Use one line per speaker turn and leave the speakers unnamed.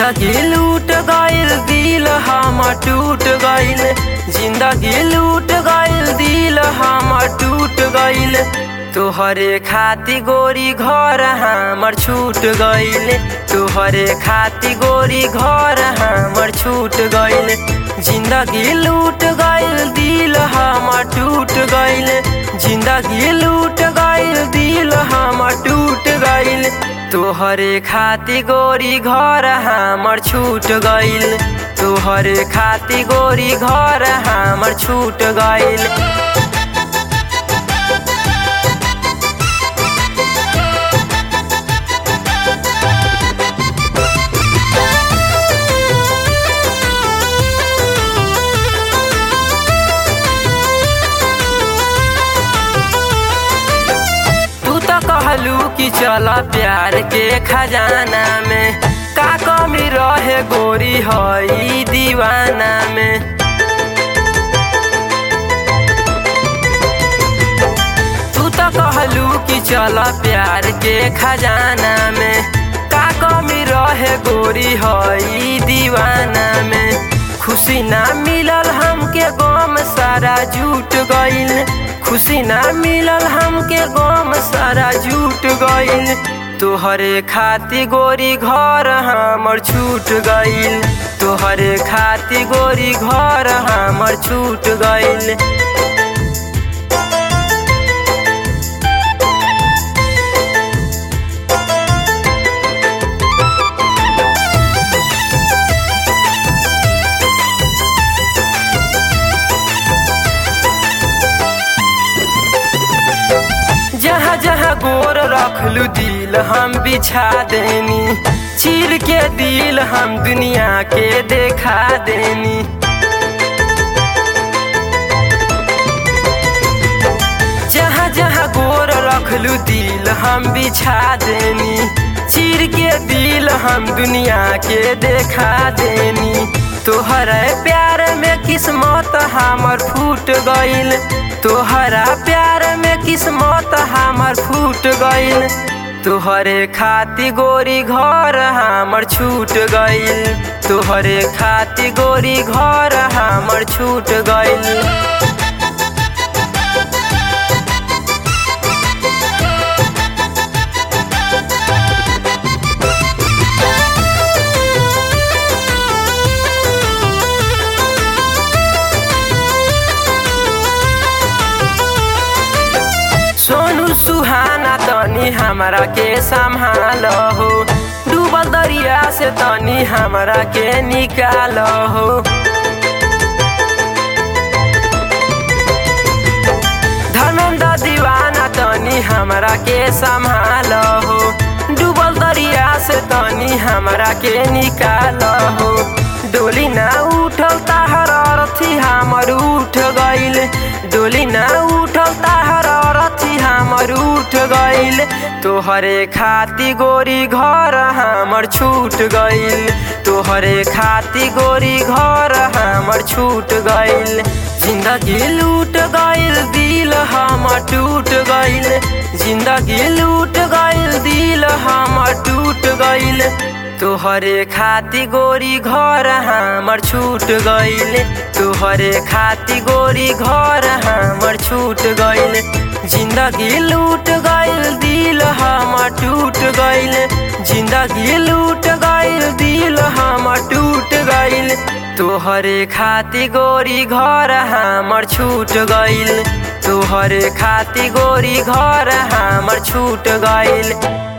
जिंदगी लूट गइल दिल हमर टूट गइल जिंदगी लूट गइल दिल हमर टूट गइल तोहरे खाती गोरी घर हमर छूट गइल तोहरे खाती गोरी घर हमर छूट गइल जिंदगी लूट गइल दिल हमर टूट गइल जिंदगी लूट गइल दिल हमर टूट गइल तोहरे खाती गोरी घर हमर छूट गइल तोहरे खाती गोरी घर हमर छूट गइल तू तो कहलू कि चल प्यार के खजाना में का कमी रहे गोरी हई दीवाना में तू तो कहलू कि चल प्यार के खजाना में का कमी रहे गोरी हई दीवाना में खुशी ना मिलल हमके गम सारा झूठ गइल खुशी ना मिलल हमके गम सारा झूठ गइल तोहरे खाती गोरी घर हमर छूट गइल तोहरे खाती गोरी घर हमर छूट गइल जहाँ जहाँ गोर रखलू दिल हम बिछा देनी चीर के दिल हम दुनिया के देखा देनी जहाँ जहाँ गोर रखलू दिल हम बिछा देनी चीर के दिल हम दुनिया के देखा देनी तोहरे प्यार में किस्मत हमर फूट गइल तोहरा प्यार में किस्मत हमर फूट गइल तोहरे खाती गोरी घर हमर छूट गइल तोहरे खाती गोरी घर हमर छूट गइल सोनू सुहाना तनी हमरा के संभाल हो डूबल दरिया से तनी हमरा के निकाल हो धनंद दीवाना तनी हमरा के संभाल हो डूबल दरिया से तनी हमरा के निकाल हो डोली ना उठल ताहर अरथी हमर उठ गइल डोली ना उठल ताहर अरथी हमर उठ गइल तोहरे खाती गोरी घर हमर छूट गइल तोहरे खाती गोरी घर हमर छूट गइल जिंदगी लूट गइल दिल हमर टूट गइल जिंदगी लूट गइल दिल हमर टूट गइल तोहरे खाती गोरी घर हमर छूट गइल तोहरे खाती गोरी घर हमर छूट गइल जिंदगी लूट गइल दिल हमर टूट गइल जिंदगी लूट गइल दिल हमर टूट गइल तोहरे खाती गोरी घर हमर छूट गइल तोहरे खाती गोरी घर हमर छूट गइल